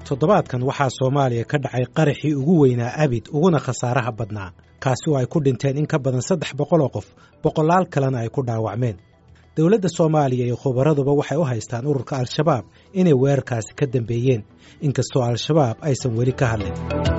toddobaadkan waxaa soomaaliya ka dhacay qaraxii ugu weynaa abid uguna khasaaraha badnaa kaasi oo ay ku dhinteen in ka badan saddex boqol oo qof boqolaal kalena ay ku dhaawacmeen dowladda soomaaliya iyo khubaraduba waxay u haystaan ururka al-shabaab inay weerarkaasi ka dambeeyeen inkastoo al-shabaab aysan weli ka hadlin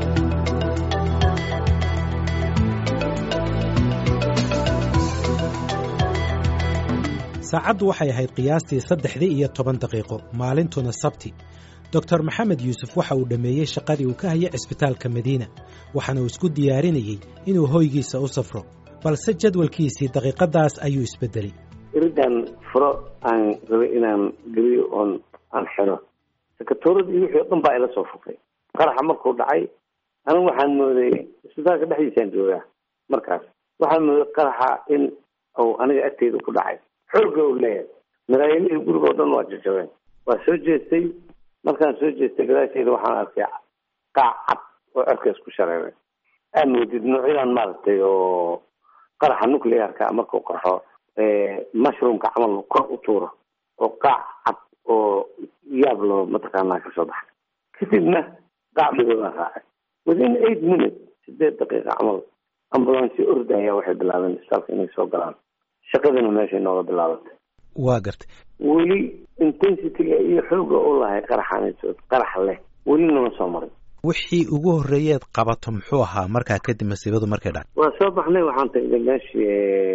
saacaddu waxay ahayd qiyaastii saddexdii iyo toban daqiiqo maalintuna sabti doctor maxamed yuusuf waxa uu dhammeeyey shaqadii uu ka hayay cisbitaalka madiina waxaana uu isku diyaarinayey inuu hoygiisa u safro balse jadwalkiisii daqiiqaddaas ayuu isbeddelay iridan furo aan rabay inaan geliyo oon aan xiro sakatooradii wixii o dhan baa ila soo furtay qaraxa markuu dhacay anigu waxaan mooday isbitaalka dhexdiisaan joogaa markaas waxaan mooday qaraxa in uu aniga agteyda ku dhacay xooga u leeyahay madaayilihii guriga o dhan waa jajabeen waa soo jeestay markaan soo jeestay gadaasheeda waxaan arkay qaac cad oo cerkaas ku shareeray aad moodid noocyadan maaragtay oo qaraxa nuclearka markuu qarxo mushroomka camal kor u tuuro oo qaac cad oo yaab loo mataqaanaa kasoo baxay kadibna qaac madoobaan raacay within eight minutes sideed daqiiqa camal ambulance ordaya waxay bilaabeen isbitaalka inay soo galaan shaqadina meeshay nooga bilaabatay waa gartay weli intensityga iyo xooga u lahay qaraxaansood qarax leh weli nama soo marin wixii ugu horreeyeed qabato muxuu ahaa markaa kadib masiibadu markay dhacay waa soo baxnay waxaan tagnay meeshii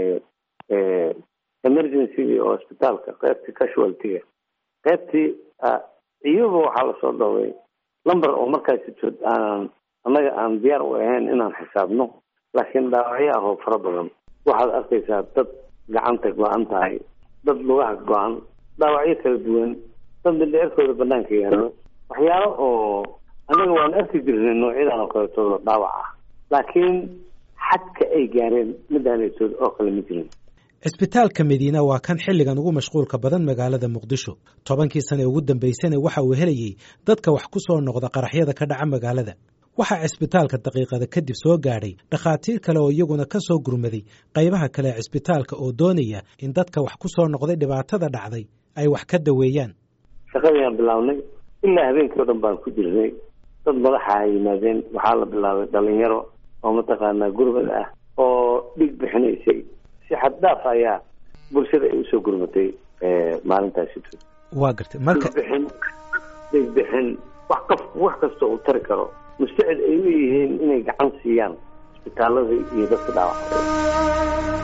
emergencygi oo isbitaalka qaybtii casualtyga qaybtii iyaba waxaa lasoo dhoway lumber oo markaasi tood aanan annaga aan diyaar u ahayn inaan xisaabno laakiin dhaawacyo ah oo fara badan waxaad arkaysaa dad gacanta go-an tahay dad lugaha go-an dhaawacyo kala duwan dad mindheerkooda banaanka yaalo waxyaalo oo annaga waan arki jirnay noocyadan oo kaleetooda dhaawac ah laakiin xadka ay gaareen midaanaytood oo kale ma jirin cisbitaalka madiina waa kan xilligan ugu mashquulka badan magaalada muqdisho tobankii sane ugu dambaysana waxa uu helayey dadka wax ku soo noqda qaraxyada ka dhaca magaalada waxaa cisbitaalka daqiiqada kadib soo gaadhay dhakhaatiir kale oo iyaguna ka soo gurmaday qaybaha kale ee cisbitaalka oo doonaya in dadka wax ku soo noqday dhibaatada dhacday ay wax ka daweeyaan shaqadiiaan bilaabnay ilaa habeenkii o dhan baan ku jirnay dad madaxa ha yimaadeen waxaa la bilaabay dhalinyaro oo mataqaanaa gurmad ah oo dhig bixinaysay si xad dhaaf ayaa bulshada ay usoo gurmatay maalintaasi waa gartay marka bixin dhig bixin wax kaf wax kasta uu tari karo mustacid ay u yihiin inay gacan siiyaan isbitaalada iyo dadka dhaawacay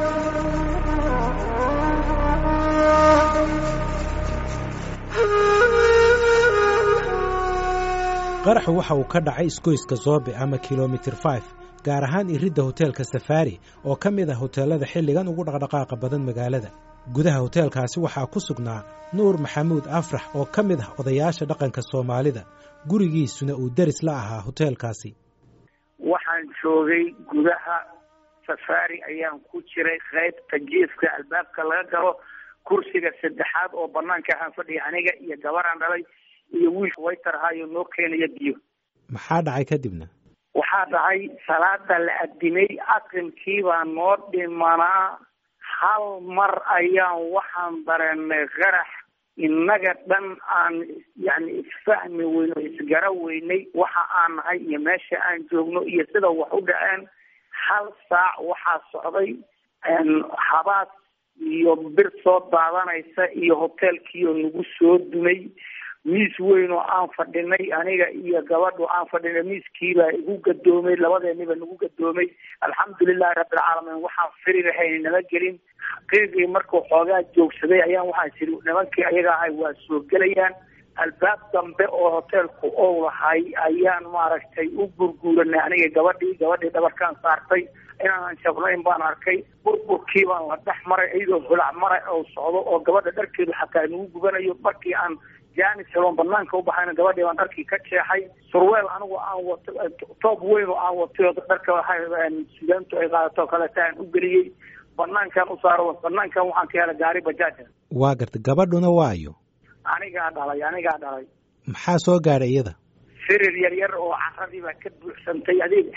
qaraxu waxa uu ka dhacay isgoyska zoobe ama kilomitir five gaar ahaan iridda hoteelka safaari oo ka mid ah hoteelada xilligan ugu dhaqdhaqaaqa badan magaalada gudaha hoteelkaasi waxaa ku sugnaa nuur maxamuud afrax oo ka mid ah odayaasha dhaqanka soomaalida gurigiisuna uu deris la ahaa hoteelkaasi waxaan joogay gudaha safaari ayaan ku jiray qaybta jiifka albaabka laga galo kursiga saddexaad oo banaanka ahaan fadhiya aniga iyo gabaraan dhalay iyo wiilka waytarhaayo noo keenaya biyo maxaa dhacay kadibna waxaa dhacay salaada la adimay aqrimkiibaa noo dhimanaa hal mar ayaan waxaan dareenay qarax innaga dhan aan yani isfahmi weyno isgara weynay waxa aan nahay iyo meesha aan joogno iyo sida wax u dhaceen hal saac waxaa socday habaas iyo bir soo daadanaysa iyo hoteelkiioo nagu soo dumay miis weyn oo aan fadhinay aniga iyo gabadhu aan fadhinay miiskiibaa igu gadoomay labadeeniba nagu gadoomay alxamdulilahi rabbilcaalamiin waxaan firi lahayn nama gelin qiiqii markuu xoogaa joogsaday ayaan waxaan siri nimankii ayaga ahay waa soo gelayaan albaab dambe oo hoteelku ou lahay ayaan maaragtay u gurguuranay aniga gabadhii gabadhii dhabarkaan saartay inaanan jabnayn baan arkay burburkii baan la dhex maray iyadoo holac mara oo socdo oo gabadha dharkeedu xataa nagu gubanayo markii aan jaanis heloon banaanka u baxayna gabadhii baan dharkii ka jeexay surweel anigu aan wato toob weyn oo aan watay oo dharka sugaantu ay qaadato kaleeta aan u geliyey banaankaan u saaro banaankan waxaan ka helay gaari bajaaja waa gartay gabadhuna waayo anigaa dhalay anigaa dhalay maxaa soo gaadhay iyada firir yar yar oo caradii baa ka buuxsantay adig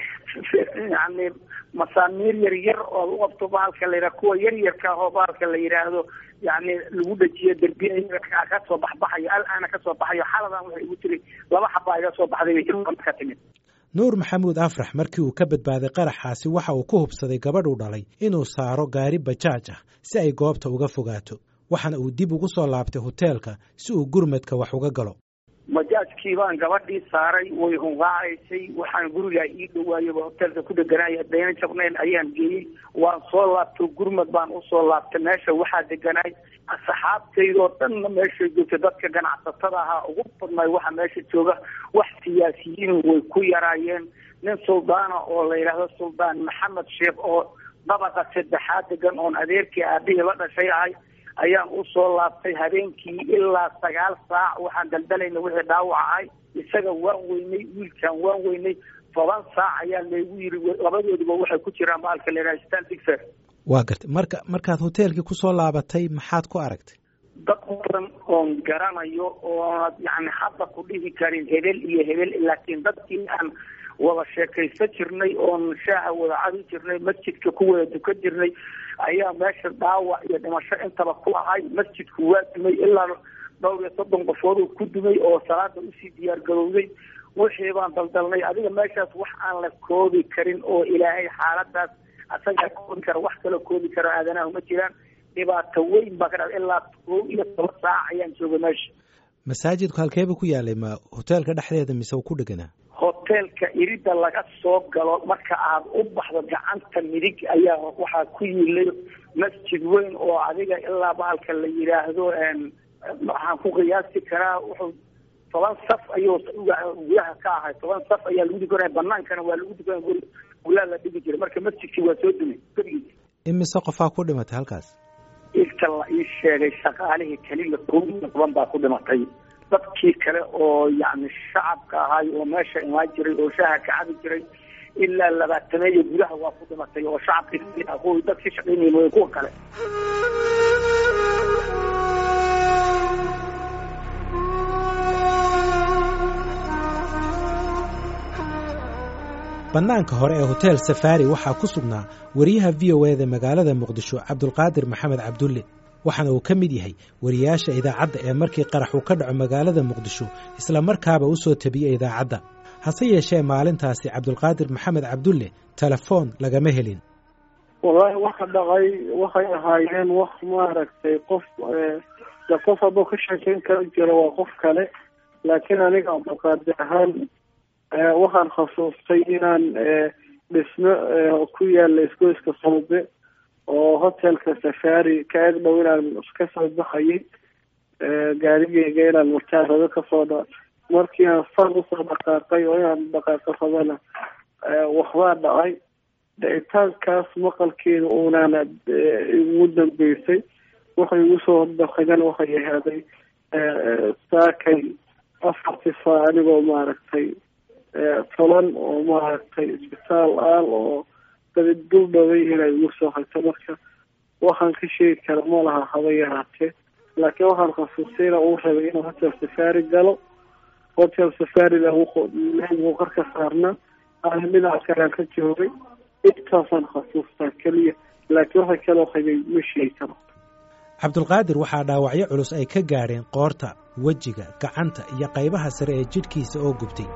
yani masaamiir yar yar oo u qabto bahalka la yidhaha kuwa yar yarka oo bahalka la yidhaahdo yani lagu dhajiyo derbiya kasoo baxbaxayo al-aana kasoo baxayo xaladan waxay igu tiri laba xabaa iga soo baxday ka timid nuur maxamuud afrax markii uu ka badbaaday qaraxaasi waxa uu ku hubsaday gabadhuu dhalay inuu saaro gaari bajaaj ah si ay goobta uga fogaato waxaana uu dib ugu soo laabtay hoteelka si uu gurmadka wax uga galo bajaajkii baan gabadhii saaray way hunqaacaysay waxaan gurigaa ii dhawaayaba hoteelka ku deganaaya dayna jabnayn ayaan geeyey waan soo laabto gurmad baan usoo laabtay meesha waxaa deganaay asxaabtaydoo dhanna meeshay joogta dadka ganacsatada ahaa ugu badnay waxa meesha jooga wax siyaasiyiin way ku yaraayeen nin suldaana oo la yidhaahdo suldaan maxamed sheekh oo dabaqa saddexaad degan oon adeerkii aabihii la dhashay ahay ayaan usoo laabtay habeenkii ilaa sagaal saac waxaan daldalayna wixii dhaawac ahay isaga waan weynay wiilkaan waan weynay toban saac ayaa laygu yiri labadoodiba waxay ku jiraan baalka la yidhaha stan digfer waa gartay marka markaad hoteelkii kusoo laabatay maxaad ku aragtay dad badan oon garanayo oona yani hadda ku dhihi karin hebel iyo hebel laakiin dadkii aan wada sheekaysan jirnay oon shaaha wada cabi jirnay masjidka ku wada dukan jirnay ayaa meesha dhaawac iyo dhimasho intaba ku ahay masjidku waa dumay ilaa dhowr iyo soddon qofood oo ku dumay oo salaada usii diyaar garowday wixii baan daldalnay adiga meeshaas wax aan la koobi karin oo ilaahay xaaladaas asagaa koobi kara wax kaloo koobi karo aadanaha ma jiraan dhibaato weyn baa ka dha ilaa koob iyo toban saac ayaan joogay meesha masaajidku halkeeba ku yaalay ma hoteelka dhexdeeda mise uu ku dheganaa hoteelka irida laga soo galo marka aad u baxdo gacanta midig ayaa waxaa ku yiilay masjid weyn oo adiga ilaa bahalka la yidhaahdo waxaan ku qiyaasi karaa wuxuu toban saf ayuu gudaha ka ahay toban saf ayaa lagu dukanaya banaankana waa lagu dukanaya guri gulaa la dhigi jiray marka masjidkii waa soo dumay gurigiisa imise qofaa ku dhimatay halkaas inta la ii sheegay shaqaalihii keliya kow iyo toban baa ku dhimatay dadkii kale oo yani shacabka ahay oo meesha imaan jiray oo shaaha ka cabi jiray ilaa labaatameeyo gudaha waa ku dhimatay oo shacabkii kuwa dadkii shaqaynayay mooye kuwa kale bannaanka hore ee hotel safari waxaa ku sugnaa wariyaha v o eda magaalada muqdisho cabdulqaadir maxamed cabdulle waxaana uu ka mid yahay wariyaasha idaacadda ee markii qarax uu ka dhaco magaalada muqdisho isla markaaba u soo tabiyey idaacadda hase yeeshee maalintaasi cabdulqaadir maxamed cabdulle telefoon lagama helin wallaahi waxa dhacay waxay ahaayeen wax maaragtay qof de qof hadduu ka sheekeyn kara jiro waa qof kale laakiin aniga cabdulqaadir ahaan waxaan khasuustay inaan dhismo ku yaala isgoyska sawbe oo hotelka safari ka eg dhow inaan ka soo baxayay gaarigeyga inaan martaan rabo kasoo dha markii aan fan usoo dhaqaaqay oo inaan dhaqaaqo rabana waxbaa dhacay dhicitaankaas maqalkeeda unaana igu dambeysay waxay igu soo dhaqagan waxay ahaaday saakay afartii saa anigoo maaragtay tolan oo maaragtay isbitaal aal oo dabid dul dhaway inay igu soo hagto marka waxaan ka sheegi kara ma laha haba yaraatee laakiin waxaan khasuustay ina uu rabay inuu hotel safari galo hotel safarina wuu karka saarna aan dhinaca kalean ka joogay intaasaan khasuustaa keliya laakiin waxa kaloo qabay ma sheegi karo cabdulqaadir waxaa dhaawacyo culus ay ka gaadheen qoorta wejiga gacanta iyo qaybaha sare ee jidhkiisa oo gubtay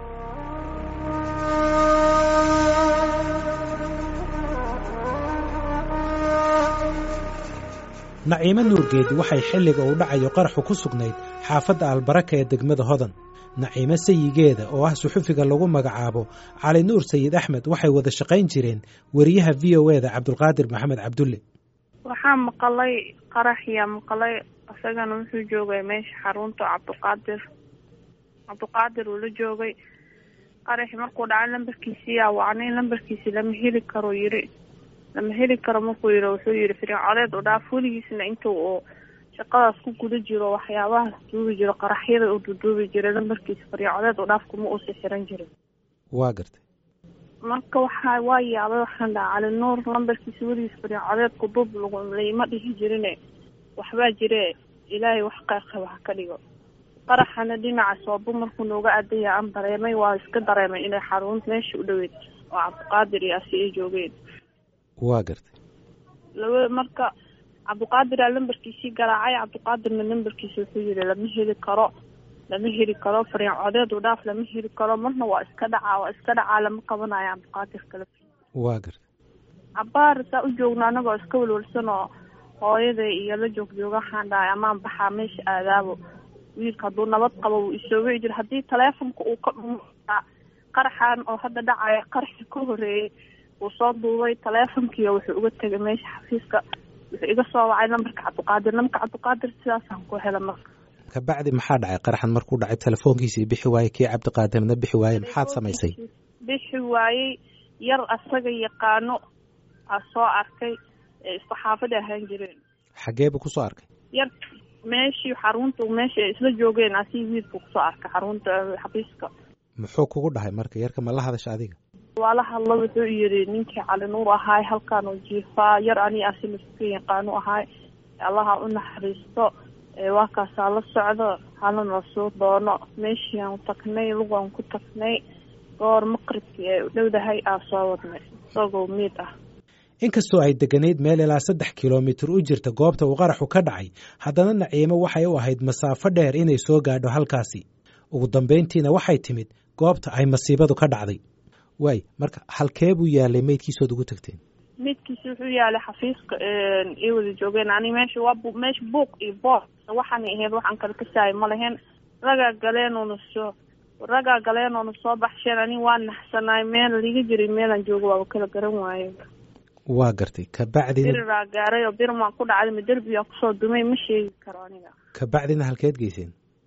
naciimo nuurgeedi waxay xilliga uu dhacayo qaraxu ku sugnayd xaafadda albaraka ee degmada hodan naciimo sayigeeda oo ah suxufiga lagu magacaabo cali nuur sayid axmed waxay wada shaqayn jireen wariyaha v o eda cabdulqaadir maxamed cabdulle waxaa maqalay qaraxyaa maqalay isagana wuxuu joogay meesha xarunta cabdiqaadir cabdiqaadir uu la joogay qaraxi markuu dhacay lambarkiisii yaa wacnay lambarkiisi lama heli karo yiri lama heli karo markuu yiri wuxuu yihi fircodeed u dhaaf weligiisna intuu uu shaqadaas ku guda jiro waxyaabahaas duubi jiro qaraxyada uu duduubi jiray lambarkiisa fircodeed u dhaaf kuma uusi xiran jirin waa gartay marka waxaa waa yaabay waxaan dhaha cali nuur lambarkiisa weligiis fircodeed kudub laima dhihi jirine waxbaa jire ilaahay wax qayqaba ha ka dhigo qaraxana dhinaca soobo markuu nooga aadaya aan dareemay waa iska dareemay inay xarunta meesha u dhoweyd oo cabdiqaadir iyo asi ay joogeen waa gartay laba marka cabdiqaadiraa lambarkiisii garaacay cabdiqaadirna lambarkiisa wuxuu yihi lama heli karo lama heli karo fariin codeed u dhaaf lama heli karo marna waa iska dhacaa waa iska dhacaa lama qabanayo cabdiqaadir kale waa gartay cabaar saa u joogna anagoo iska walwalsan oo hooyaday iyo la joog jooga waxaan dhahay amaan baxaa meesha aadaabo wiilka hadduu nabad qabo wuu isoo wici jira haddii taleefonka uu ka dhumo qaraxan oo hadda dhacaya qaraxi ka horeeyey wuu soo duubay taleefonkiiyo wuxuu uga tegay meesha xafiiska wuxuu iga soo wacay nambarka cabdiqaadir nambarka cabdiqaadir sidaasaan ku hela marka kabacdi maxaa dhacay qaraxan markuu dhacay telefoonkiisii bixi waayey kii cabdiqaadirna bixi waayey maxaad samaysay bixi waayey yar asaga yaqaano aa soo arkay ee isku xaafada ahaan jireen xagee buu kusoo arkay yar meeshii xarunta meesha ay isla joogeen asii wiilku kusoo arkay xarunta xafiiska muxuu kugu dhahay marka yarka ma la hadasha adiga waa la hadlo wuxuu yidhi ninkii cali nuur ahaay halkaan oo jiifaa yar ani asi laska yaqaanu ahaay allaha u naxariisto waa kaasaa la socdo halana soo doono meeshii aan tagnay lugaan ku tagnay goor maqribkii ay u dhowdahay aa soo wadnay isagoo miid ah inkastoo ay degganayd meel ilaa saddex kilomitir u jirta goobta uu qaraxu ka dhacay haddana naciimo waxay u ahayd masaafo dheer inay soo gaadho halkaasi ugu dambayntiina waxay timid goobta ay masiibadu ka dhacday waay marka halkee buu yaalay meydkiisood ugu tagteen midkiisi wuxuu yaalay xafiiska ay wada joogeen ani meesha waa bu meesha buuq iyo boor waxaanay ahayd waxaan kala kasaayay ma lahayn ragaa galeenuuna soo ragaa galeenuuna soo baxsheen ani waa naxsanaay meel liga jiray meelaan joogo waaba kala garan waaye waa gartay kabacdina biriraa gaaray oo birmaan ku dhacday ma derbiyaa kusoo dumay ma sheegi karo aniga kabacdina halkeed geyseen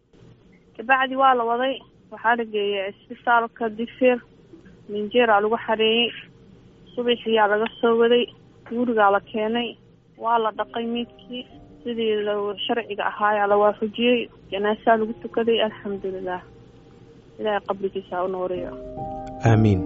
kabacdi waa la waday waxaa la geeyay isbitaalka digfeer minjeeraa lagu xareeyey subaxiyaa laga soo waday gurigaa la keenay waa la dhaqay miidkii sidii la sharciga ahaayaa la waafajiyey janaasaa lagu tukaday alxamdulilah ilaahay qabrigiisa u nooriyo aamiin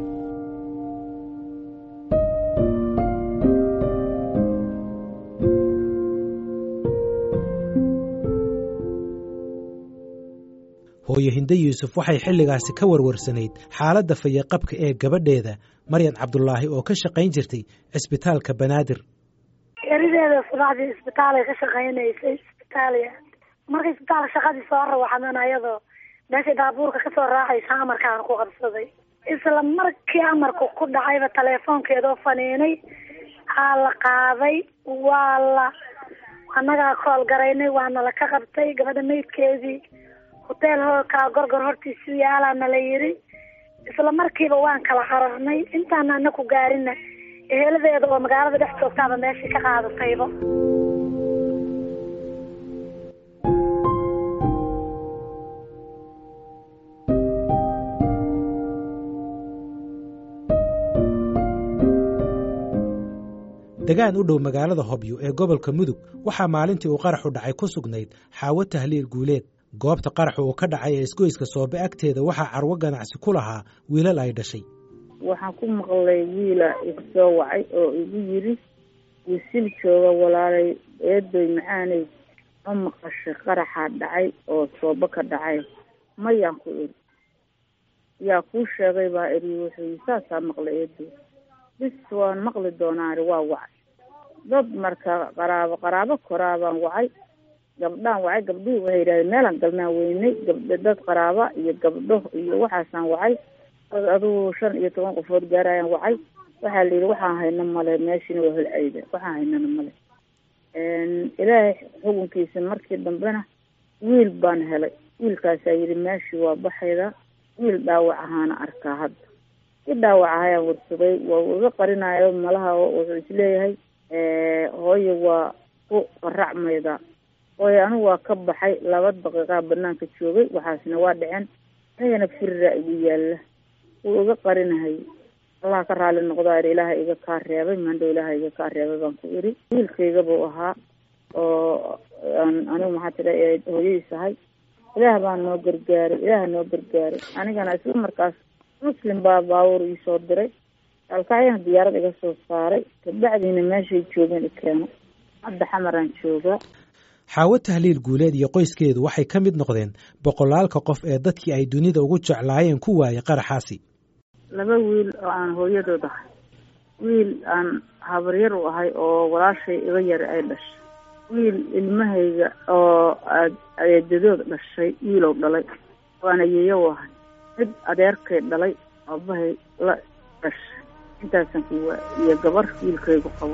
hooyo hinde yuusuf waxay xilligaasi ka warwarsanayd xaaladda fayaqabka ee gabadheeda maryan cabdulaahi oo ka shaqayn jirtay cisbitaalka banaadir erideeda subaxdii isbitaalay ka shaqaynaysay isbitaaliya markay isbitaalka shaqadii soo rawaxdan ayadoo meeshay daabuurka kasoo raacaysa amarkaan ku qabsaday isla markii amarku ku dhacayba teleefoonkeedoo faniinay aa la qaaday waa la annagaa kool garaynay waana la ka qabtay gabadha maydkeedii hoteel hoolkaa gorgor hortiisu yaalaana la yiri isla markiiba waan kala cararnay intaana ana ku gaarina eheladeeda oo magaalada dhex joogtaaba meeshii ka qaadatayba degaan u dhow magaalada hobyo ee gobolka mudug waxaa maalintii uu qaraxu dhacay ku sugnayd xaawo tahliil guuleed goobta qaraxu uu ka dhacay ee isgoyska soobe agteeda waxaa carwo ganacsi ku lahaa wiilal ay dhashay waxaan ku maqlay wiila igu soo wacay oo igu yiri wisil jooga walaalay eedoy macaanay ma maqashay qaraxaa dhacay oo soobo ka dhacay mayaan ku iri yaa kuu sheegay baa iri wuxuu saasaa maqlay eedoy bis waan maqli doonaa iri waa wacay dad marka qaraabo qaraabo koraabaan wacay gabdhaan wacay gabdhihii waxay yidhahdeen meelaan galnaa weynay gabdho dad qaraaba iyo gabdho iyo waxaasaan wacay dad adugu shan iyo toban qofood gaarayaan wacay waxaa la yidhi waxaan hayno male meeshiina waa holcayda waxaan haynana male ilaahay xukunkiisa markii dambena wiil baan helay wiilkaasaa yidhi meeshii waa baxayda wiil dhaawac ahaana arkaa hadda i dhaawac ahayaan warsaday waa iga qarinayo malaha wuxuu isleeyahay hooyo waa ku qaracmayda hooyo anigu waa ka baxay laba daqiiqaa banaanka joogay waxaasna waa dhaceen anigana firiraa igu yaalla wuu iga qarinahay allah ka raali noqdaa iri ilaaha iga kaa reebay mandhow ilaaha iga kaa reebay baan ku iri wiilkayga buu ahaa oo anigu maxaa tira hooyadiis ahay ilaah baa noo gargaaray ilaah noo gargaaray anigana isla markaas muslim baa baabuur iisoo diray alkacyana diyaarad iga soo saaray kabacdiina meeshay joogeen i keeno hadda xamaraan joogaa xaawo tahliil guuleed iyo qoyskeedu waxay ka mid noqdeen boqolaalka qof ee dadkii ay dunida ugu jeclaayeen ku waayay qaraxaasi laba wiil oo aan hooyadood ahay wiil aan habaryar u ahay oo walaashay iga yar ay dhashay wiil ilmahayga oo adeedadood dhashay wiilow dhalay waana yeeyo u ahay mid adeerkay dhalay aabahay la dhashay intaasan ku waa iyo gabar wiilkaygu qabo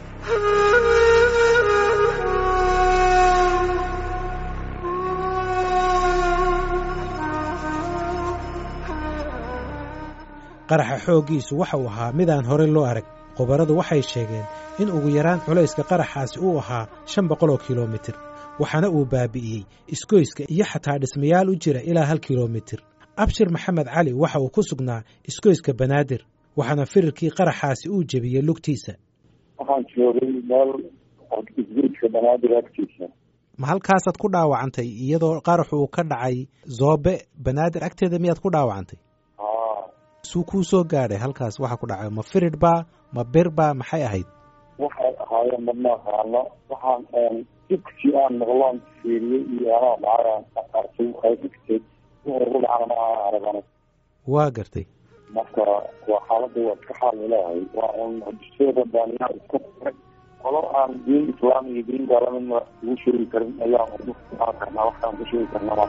qaraxa xooggiisu waxa uu ahaa midaan hore loo arag khubaradu waxay sheegeen in ugu yaraan culayska qaraxaasi uu ahaa shan boqol oo kilomitir waxaana uu baabi'iyey isgoyska iyo xataa dhismayaal u jira ilaa hal kilomitir abshir maxamed cali waxa uu ku sugnaa isgoyska banaadir waxaana firirkii qaraxaasi uu jebiyey lugtiisa waxaan joogay meel isgoyska banaadir agtiisa ma halkaasaad ku dhaawacantay iyadoo qaraxu uu ka dhacay zoobe banaadir agteeda miyaad ku dhaawacantay suu kuu soo gaadhay halkaas waxa ku dhacay ma firid baa ma bir baa maxay ahayd waxay ahaayeen madma aqaano waxaan dibkii aan maqloon fiiriyey iyo anaa dhacay arkay waxay dhigtay wuxuu ugu dhacana ma aan aragana waa gartay marka waa xaaladda waa iska xaal ilaahay waa un dusooda baaniyaa iska furay qolo aan diin islaam iyo diin gaalamidna ugu sheegi karin ayaan ugu aan karnaa waxaan ku sheegi karnaa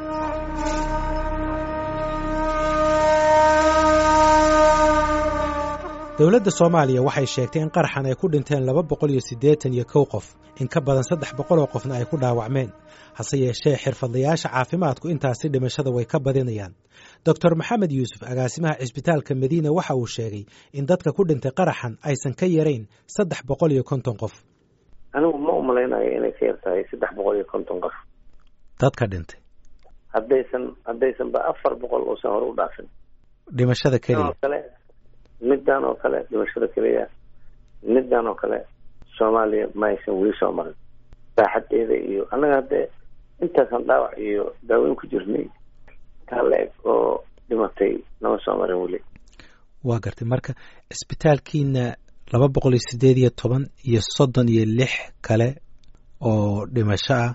dowladda soomaaliya waxay sheegtay in qaraxan ay ku dhinteen laba boqol iyo siddeetan iyo kow qof in ka badan saddex boqol oo qofna ay ku dhaawacmeen hase yeeshee xirfadlayaasha caafimaadku intaasi dhimashada way ka badinayaan doctor maxamed yuusuf agaasimaha cisbitaalka madiina waxa uu sheegay in dadka ku dhintay qaraxan aysan ka yarayn saddex boqol iyo konton qof anigu ma umalaynayo inay ka yar tahay saddex boqol iyo konton qof dadka dhintay haddaysan haddaysan ba afar boqol uusan hore u dhaafin dhimashada keliya kale middan oo kale dhimashada keliya middan oo kale soomaaliya ma aysan weli soo marin saaxadeeda iyo annaga haddee intaasaan dhaawac iyo daaweyn ku jirnay taa la eg oo dhimatay nama soo marin weli waa gartay marka cisbitaalkiina laba boqol iyo siddeed iyo toban iyo soddon iyo lix kale oo dhimasho ah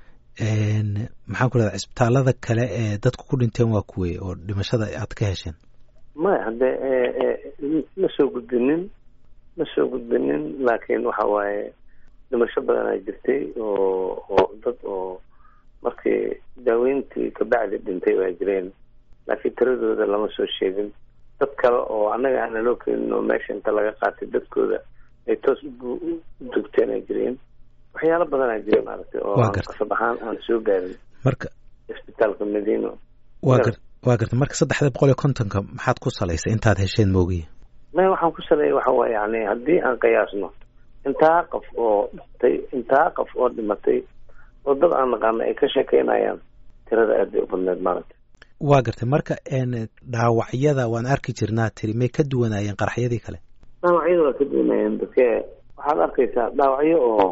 maxaan ku rahda cisbitaalada kale ee dadku ku dhinteen waa kuwey oo dhimashada aad ka hesheen maya haddee ma soo gudbinin ma soo gudbinin laakiin waxa waaye dhimasho badanaa jirtay oo oo dad oo markii daaweyntii kabacdi dhintay waa jireen laakiin tiradooda lama soo sheegin dad kale oo annaga aana loo keenin oo meesha inta laga qaatay dadkooda ay toos u dugteen ay jireen waxyaalo badanaa jira maaragtay oo qasab ahaan aan soo gaarin marka isbitaalka madiino wa gar waa garta marka saddexda boqol iyo kontonka maxaad ku salaysay intaad hesheen moogiya maya waxaan ku saleeyay waxa waye yani haddii aan qiyaasno intaa qof oo dhintay intaa qof oo dhimatay oo dad aan naqaano ay ka sheekeynayaan tirada aad bay u badneed maaragtay waa gartay marka dhaawacyada waan arki jirnaa tiri may ka duwanaayeen qaraxyadii kale dhaawacyada waa ka duwanaayeen dadke waxaad arkaysaa dhaawacyo oo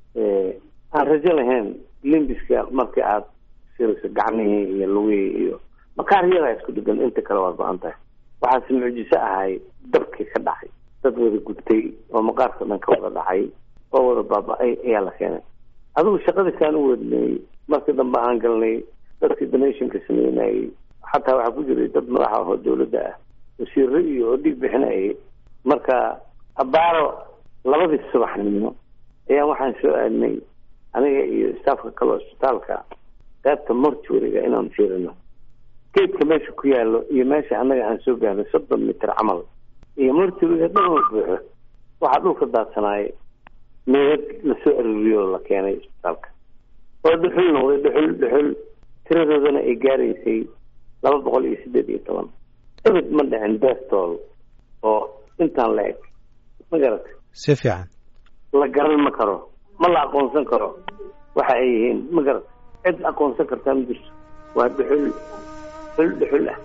aan rajo lahayn limbiska markii aad sirayso gacmihii iyo lugihii iyo makaaryadaa isku dhegan inta kale waa go-an tahay waxaase mucjiso ahay dabkii ka dhacay dad wada gubtay oo maqaarka dhan ka wada dhacay oo wada baaba-ay ayaa la keenay adigu shaqadiisaan u wadnay markii dambe aan galnay dadkii donationka sameynayay xataa waxaa ku jiray dad madaxa ahoo dawladda ah wasiiro iyo oo dhiig bixinayay marka abaaro labadii subaxnimo ayaan waxaan soo aadnay aniga iyo staafka kale isbitaalka qaybta mortuariga inaan fiirino geedka meesha ku yaalo iyo meesha annaga aan soo gaarnay soddon mitir camal iyo mortuariga dhan oo buuxo waxaa dhulka daadsanaayay meedad lasoo aruuriyo oo la keenay isbitaalka oo dhuxul noqday dhuxul dhuxul tiradoodana ay gaaraysay laba boqol iyo siddeed iyo toban ebed ma dhicin bestool oo intaan la eg ma garatay si fiican la garan ma karo ma la aqoonsan karo waxa ay yihiin ma garat cid aqoonsan kartaa ma jirto waa dhuxul dhuxul dhuxul ah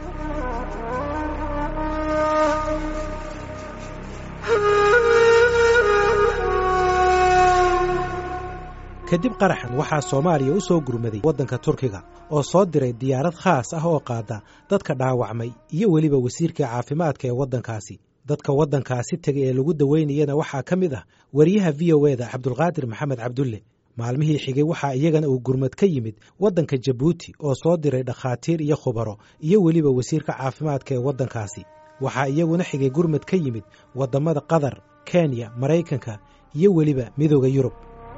kadib qaraxan waxaa soomaaliya u soo gurmaday waddanka turkiga oo soo diray diyaarad khaas ah oo qaada dadka dhaawacmay iyo weliba wasiirka caafimaadka ee waddankaasi dadka waddankaasi tegay ee lagu daweynayana waxaa ka mid ah wariyaha v o eda cabdulqaadir maxamed cabdulle maalmihii xigay waxaa iyagana uu gurmad ka yimid waddanka jabuuti oo soo diray dhakhaatiir iyo khubaro iyo weliba wasiirka caafimaadka ee waddankaasi waxaa iyaguna xigay gurmad ka yimid waddamada qatar kenya maraykanka iyo weliba midooda yurub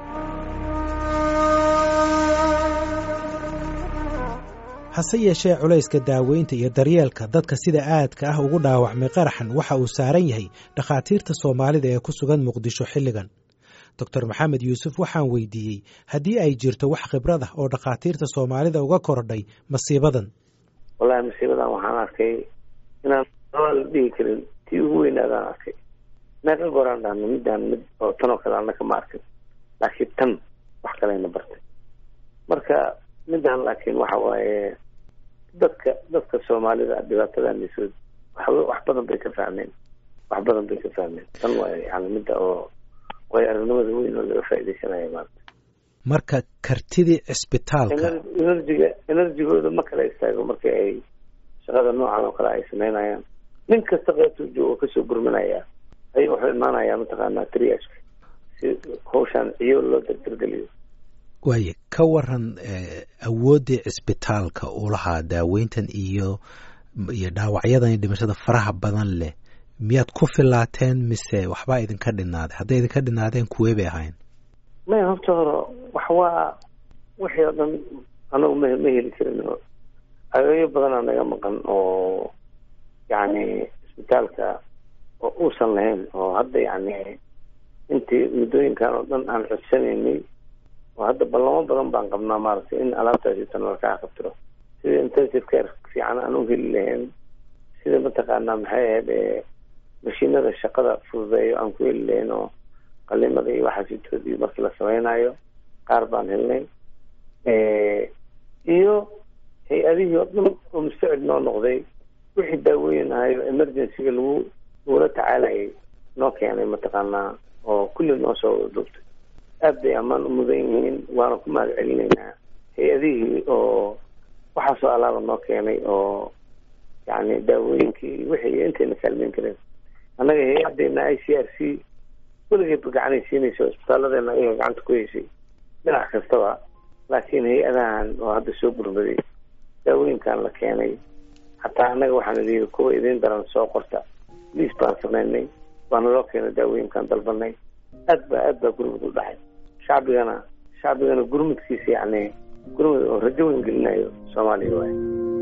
hase yeeshee culayska daaweynta iyo daryeelka dadka sida aadka ah ugu dhaawacmay qaraxan waxa uu saaran yahay dhakhaatiirta soomaalida ee ku sugan muqdisho xilligan doctor maxamed yuusuf waxaan weydiiyey haddii ay jirto wax khibrad ah oo dhakhaatiirta soomaalida uga kordhay masiibadan wallahi masiibadan waxaan arkay inaan la dhihi karin tii ugu weynaadaan arkay meeqa goraan dhahno midaan mid oo tan oo kale annaka ma arkin laakiin tan wax kalena bartay marka midaan laakiin waxa waaye dadka dadka soomaalida dhibaatadan soo wax wax badan bay ka fahmeen wax badan bay ka fahmeen tan waa yani midda oo way aragnimada weyn oo laga faa'iidaysanaya maanta marka kartidii cisbitaalka enerjiga enerjigooda ma kala istaago marka ay shaqada noocan oo kale ay samaynayaan nin kasta qeybtuu joogo kasoo gurmanaya ayuu wuxuu imaanayaa mataqaanaa triashka si hawshaan ciyo loo dardargeliyo waaye ka waran awooddii cisbitaalka uu lahaa daaweyntan iyo iyo dhaawacyadan iyo dhimashada faraha badan leh miyaad ku filaateen mise waxbaa idinka dhinaaday hadday idinka dhinaadeen kuwee bay ahayn maya horta hore wax waa wixii oo dhan anagu ma ma heli karin agayo badanaa naga maqan oo yacni cisbitaalka oo uusan lahayn oo hadda yacni intii muddooyinkan oo dhan aan codsanaynay oo hadda ballamo badan baan qabnaa maaragtay in alaabtaasi tan lakaa qabtiro sida intensive care fiican aan u heli lahayn sida mataqaanaa maxay ahayd mashiinada shaqada fududeeyo aan ku heli lahayn oo qalimada iyo waxaasitoodii markii la samaynayo qaar baan helnay iyo hay-adihii oo dhan oo mustacid noo noqday wixii daaweyn ahayo emergencyga lagu lagula tacaalayay noo keenay mataqaanaa oo kulli noo soo duubtay aad bay ammaan u mudan yihiin waana ku mahad celinaynaa hay-adihii oo waxaasoo alaaba noo keenay oo yani daawooyinkii wixii intayna kaalmeyn kareen annaga hay-adeena i c r c weligeedba gacanay siinaysa isbitaalladeena ayaga gacanta ku heysay dhinac kastaba laakiin hay-adahan oo hadda soo gurmaday daawooyinkan la keenay hataa annaga waxaan idii kuwa idiin daran soo qorta liis baan samaynay waana loo keenay daawooyinkan dalbanay aad ba aad baa gurmud u dhaxay shacbigana shacbigana gurmudkiisa yacni gurmud oo rajo weyn gelinayo soomaaliya waay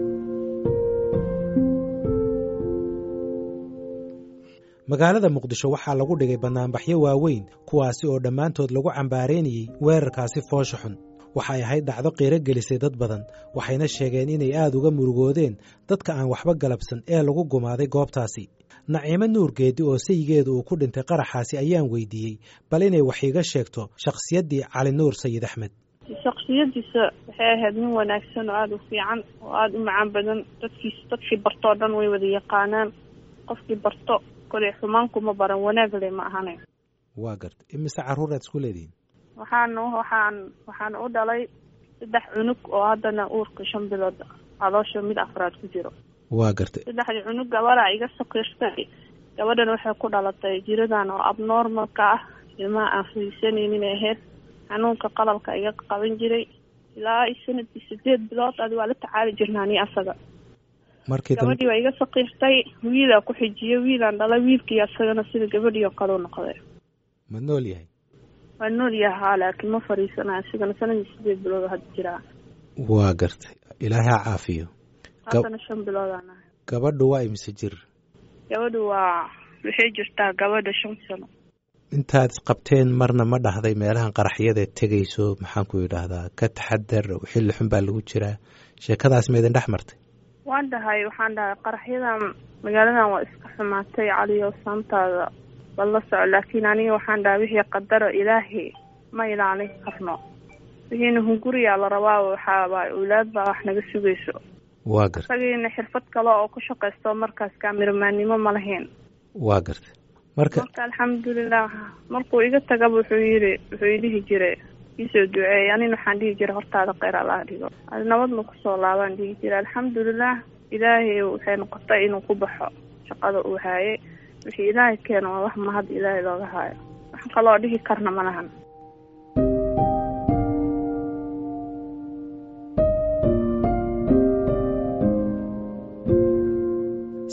magaalada muqdisho waxaa lagu dhigay bannaanbaxyo waaweyn kuwaasi oo dhammaantood lagu cambaareynayey weerarkaasi foosha xun waxay ahayd dhacdo qiiro gelisay dad badan waxayna sheegeen inay aad uga murugoodeen dadka aan waxba galabsan ee lagu gumaaday goobtaasi naciimo nuur geedi oo sayigeedu uu ku dhintay qaraxaasi ayaan weydiiyey bal inay wax iiga sheegto shakhsiyaddii cali nuur sayid axmed shaksiyadiisa waxay ahayd nin wanaagsan oo aada u fiican oo aada u macaan badan dadkiis dadkii bartoo dhan way wada yaqaanaan qofkii barto koley xumaankuma baran wanaagle ma ahane waa garta imise carruuraad isku leedihiin waxaan waxaan waxaan u dhalay saddex cunug oo haddana uurka shan bilood caloosha mid afraad ku jiro waa gartay saddexdii cunug gabadha iga sakiirtay gabadhan waxay ku dhalatay jiradan oo abnormalka ah ilmaha aan fariisanaynin ahayd xanuunka qalalka iga qaban jiray ilaa sanadkii sideed bilood adi waa la tacaali jirnaa ni asaga markii gabadhii waa iga sakiirtay wiilaa ku xijiyey wiilaan dhalay wiilkii asagana sida gabadhii oo kale u noqday ma nool yahay waa nool yahaa laakiin ma fariisanayo isigana sanadkii sideed bilood hadda jiraa waa gartay ilaahay ha caafiyo haddana shan biloodaan ahay gabadhu waa imise jir gabadhu waa waxay jirtaa gabadha shan sano intaad isqabteen marna ma dhahday meelahan qaraxyada tegayso maxaan ku yidhaahdaa ka taxadar xilli xun baa lagu jiraa sheekadaas ma idin dhex martay waan dhahay waxaan dhahay qaraxyadan magaaladan waa iska xumaatay caliyo saantaada bala soco laakiin aniga waxaan dhahay wixii qadaro ilaahay ma ilaalin karno wixiina hunguriyaa la rabaa waxaaba awlaad baa wax naga sugayso waa gartay isagiina xirfad kale oo ku shaqaysto markaas kaamiramanimo ma lahayn waa gartay marka marka alxamdulilah markuu iga tagaba wuxuu yiri wuxuu idhihi jiray iisoo duceeyay anina waxaan dhihi jiray hortaada kheyr allaha dhigo adi nabadna kusoo laabaan dhihi jiray alxamdulilah ilaahay waxay noqotay inuu ku baxo shaqada uu haayay wixii ilaahay keeno waa wax mahad ilaahay looga haayo wax kaloo dhihi karna ma lahan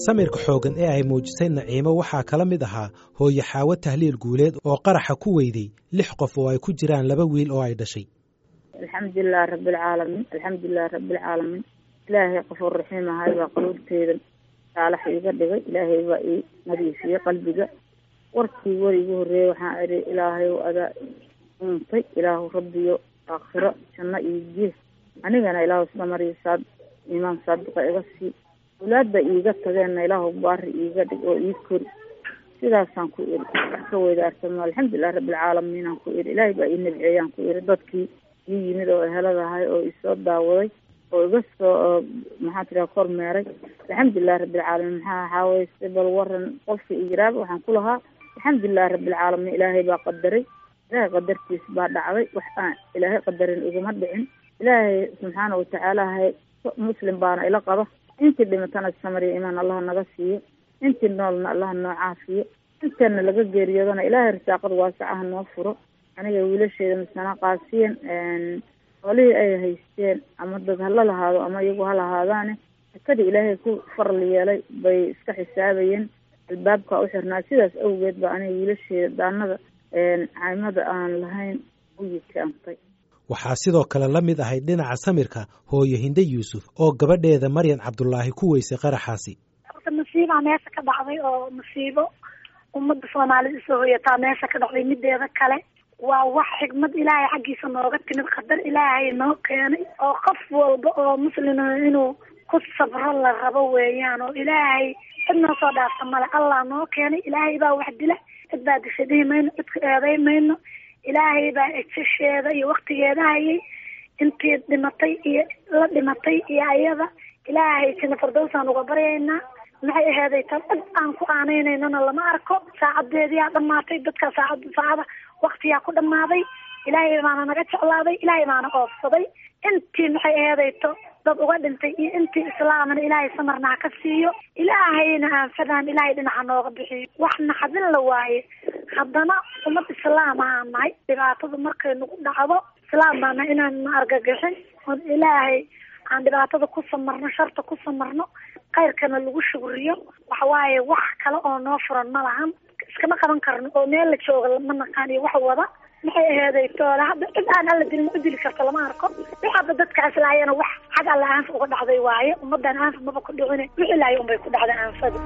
samirka xooggan ee ay muujisay naciimo waxaa kala mid ahaa hooye xaawo tahliil guuleed oo qaraxa ku weyday lix qof oo ay ku jiraan laba wiil oo ay dhashay alxamdulilahi rabbilcaalamiin alxamdulilahi rabbilcaalamiin ilaahay qafuur raxiim ahay baa qaluurteeda saalax iiga dhigay ilaahay baa ii nadiifiyey qalbiga warkii weri igu horreeyey waxaan idhi ilaahay adaa uuntay ilaahu rabbiyo aakhiro janno iyo gees anigana ilaahu isla mariyo saad imaan saadiqa iga sii awlaadda iiga tageenna ilaahu baari iiga dhig oo ii kori sidaasaan ku iri wax ka weydaarsamo alxamdulilahi rabbilcaalamiin aan ku iri ilaahay baa ii nabceeyaan ku iri dadkii ii yimid oo eheladahay oo isoo daawaday oo iga soo maxaa tiraa kormeeray alxamdulilahi rabbilcaalamiin maxaa waxaaweyse bal waran qofka ijraaba waxaan ku lahaa alxamdulilahi rabbilcaalamiin ilaahay baa qadaray ilaahay qadartiis baa dhacday wax aan ilaahay qadarin iguma dhicin ilaahay subxaana watacaala hay muslim baana ila qaba intii dhimatana samariya imaan allaha naga siiyo intii noolna allaha noo caafiyo intana laga geeriyoodana ilaahay risaaqada waasacaha noo furo aniga wiilasheeda misana qaasiyan xoolihii ay haysteen ama dad hala lahaado ama iyagu ha lahaadaane sakadii ilaahay ku faral yeelay bay iska xisaabayeen albaabka u xirnaa sidaas awgeed ba aniga wiilasheeda daanada caymada aan lahayn u yikaantay waxaa sidoo kale la mid ahayd dhinaca samirka hooyo hinde yuusuf oo gabadheeda maryan cabdulaahi ku weysay qaraxaasi horta masiibaa meesha ka dhacday oo masiibo ummadda soomaalida isoo hoyataa meesha ka dhacday mideeda kale waa wax xigmad ilaahay xaggiisa nooga timid qadar ilaahay noo keenay oo qof walba oo muslima inuu ku sabro la rabo weeyaan oo ilaahay cid noo soo dhaafta male allah noo keenay ilaahay baa wax dila cid baa disha dhihi mayno cidka eeday mayno ilaahay baa ejasheeda iyo waktigeeda hayay intii dhimatay iyo la dhimatay iyo ayada ilaahay jina fardowsaan uga baryaynaa maxay aheeday tan cid aan ku aaneynanona lama arko saacadeediyaa dhamaatay dadka saacad saacada waktiyaa ku dhamaaday ilaahay baana naga jeclaaday ilaahay baana oofsaday intii maxay aheedayto dad uga dhintay iyo intii islaamana ilaahay samarna ha ka siiyo ilaahayna aanfadaan ilaahay dhinaca nooga bixiyo wax naxadin la waaye haddana ummad islaam ahaan nahay dhibaatada markay nagu dhacdo islaam baana inaan na argagixin oon ilaahay aan dhibaatada ku samarno sharta ku samarno khayrkana lagu shugriyo waxawaaye wax kale oo noo furan ma lahan iskama qaban karno oo meel la jooga ma naqaan iyo wax wada maxay aheeday toole hadda cid aan alla dilin u dili karto lama arko wix hadda dadkaas laayana wax xag alla aanfa uga dhacday waaye ummadan aanfa maba ku dhicine wixii laaya unbay ku dhacday aanfada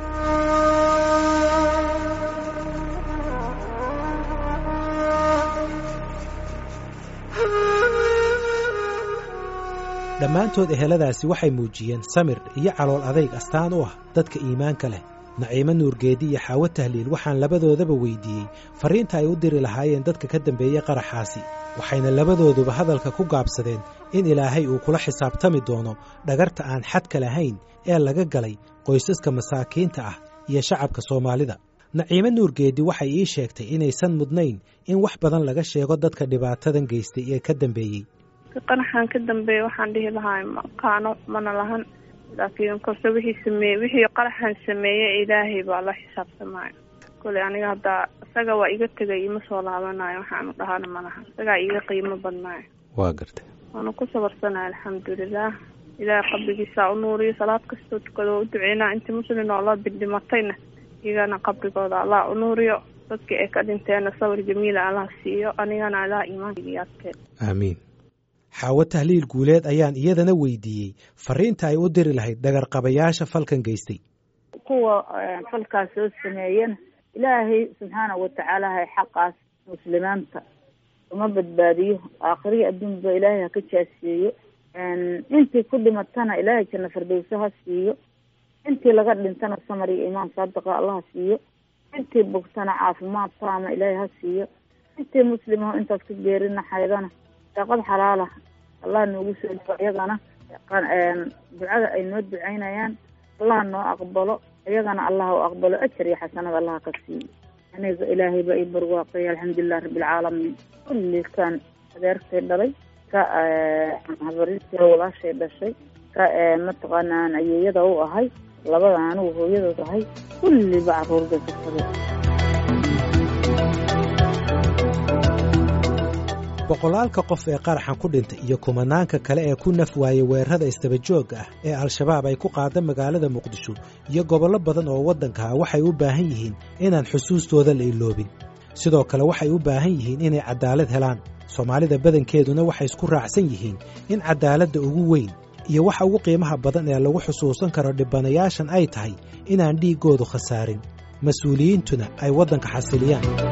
dhammaantood eheladaasi waxay muujiyeen samir iyo calool adayg astaan u ah dadka iimaanka leh naciimo nuurgeedi iyo xaawo tahliil waxaan labadoodaba weydiiyey farriinta ay u diri lahaayeen dadka ka dambeeyey qaraxaasi waxayna labadooduba hadalka ku gaabsadeen in ilaahay uu kula xisaabtami doono dhagarta aan xadka lahayn ee laga galay qoysaska masaakiinta ah iyo shacabka soomaalida naciimo nuurgeedi waxay ii sheegtay inaysan mudnayn in wax badan laga sheego dadka dhibaatadan geystay ee ka dambeeyey qaraxan ka dambeeya waxaan dhihi lahaa maqaano mana lahan laakiin korse wixii sameeye wixii qaraxan sameeye ilaahay baa la xisaabtamaayo koley aniga haddaa isaga waa iga tegay ima soo laabanayo waxaanu dhahana malaha isagaa iga qiimo badnaayo waa gartay waanu ku sabarsanay alxamdulilah ilaahay qabrigiisaa u nuuriyo salaad kastoo tukado oo u duceynaa intii muslin oo la bildhimatayna iyagana qabrigooda allah u nuuriyo dadkii ay ka dhinteenna sawir jamiila allah siiyo anigana allah iimaankiga adkeen aamiin xaawo tahliil guuleed ayaan iyadana weydiiyey farriinta ay u diri lahayd dhagarqabayaasha falkan geystay kuwa falkaas soo sameeyana ilaahay subxaana watacaala hay xaqaas muslimiinta uma badbaadiyo aakhiriya adduunba ilaahay ha ka jaasiyeeyo intii ku dhimatana ilaahay janna fardowso ha siiyo intii laga dhintana samar iyo imaan saadiqa allah ha siiyo intii bogtana caafimaad taama ilaahay ha siiyo intii muslimaho intaas ka geerina xaydana daaqad xalaala allah noogu soo dhigo iyagana ducada ay noo ducaynayaan allah noo aqbalo iyagana allah u aqbalo ajar iyo xasanada allah ka siiyo aniga ilaahay baa ii barwaaqay alxamdulilah rabbilcaalamiin kulli kan adeertay dhalay ka habarintii walaashay dhashay ka mataqaanaan ayeeyada u ahay labada anigu hooyadood ahay kulliba caruur bay ka tabe boqolaalka qof ee qaraxan ku dhintay iyo kumanaanka kale ee ku naf waayey weerarada isdabajoogga ah ee al-shabaab ay ku qaada magaalada muqdisho iyo gobollo badan oo waddanka ah waxay u baahan yihiin inaan xusuustooda la iloobin sidoo kale waxay u baahan yihiin inay caddaalad helaan soomaalida badankeeduna waxay isku raacsan yihiin in caddaaladda ugu weyn iyo waxa ugu qiimaha badan ee lagu xusuusan karo dhibanayaashan ay tahay inaan dhiiggoodu khasaarin mas-uuliyiintuna ay waddanka xasiliyaan